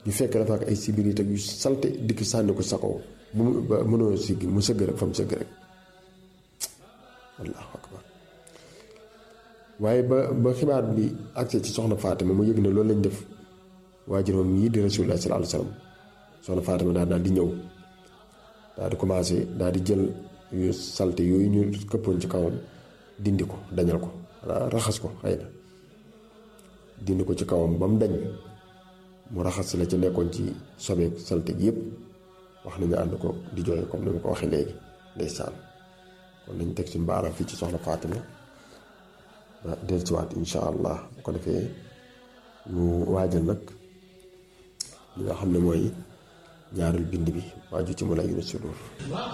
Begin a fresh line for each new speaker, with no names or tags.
ñu fekk dafa ak ay sibiri teg yu salte dikk sànni ko sa kaw bu mu ba mënoo siggi mu sëgg rek fa mu sëgg rek allahu akbar waaye ba ba xibaar bi accès ci soxna Fatima mu yëg ne loolu lañ def waajuram yii di rasulullah sallallahu alayhi wasallam soxna Fatima daal daal di ñëw daal di commencé daal di jël yu salte yooyu ñu këppoon ci kawam dindi ko dañal ko raxas ko xëy na dindi ko ci kawam ba mu dañ mu raxas la ca nekkoon ci sobeek salte gi yëpp wax nañu ànd ko di jooy comme ni ma ko waxee léegi ndeysaan kon nañ teg suñu baaraam fii ci soxna Fatima ba dellusiwaat insha allah bu ko defee mu waajal nag li nga xam ne mooy ñaareel bind bi waaju ci mu la yunu sudur